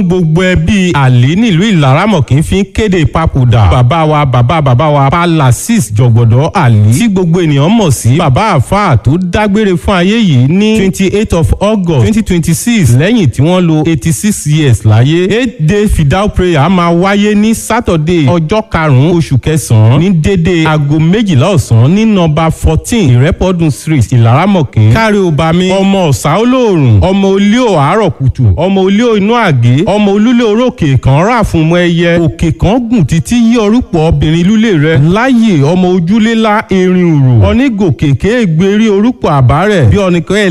gbogbo ẹbí àlè nílùú ìlaramọ̀kín fi ń kéde ìpapòdà bàbá wa bàbá bàbá wa palasis jọ̀gbọ̀dọ̀ àlè tí gbogbo ènìyàn mọ̀ sí bàbá àfáà tó dágbére fún ayé yìí ní twenty eight of august twenty twenty six lẹ́yìn tí wọ́n lo eighty six years láyé eight day fidal prayer máa wáyé ní saturday ọjọ́ karùn-ún oṣù kẹsàn-án ní dédé aago méjìlá ọ̀sán ní nọ́mbà fourteen ìrẹ́pọ̀dùn street ìlaramọ̀kín kárí obami ọmọ ọ̀sà olóòrùn ọmọ olíò àárọ̀ kùtù ọmọ olíò inú àgé ọmọ olúlé orókè kan rà fún ọmọ ẹyẹ òkè kan gùn títí yí orúpọ̀ obìnrin lúlé rẹ láyè ọmọ ojúlélá erin òrò onígòkè kéègbé rí orúpọ̀ àbárẹ̀ bí ọ̀nìkan ẹ̀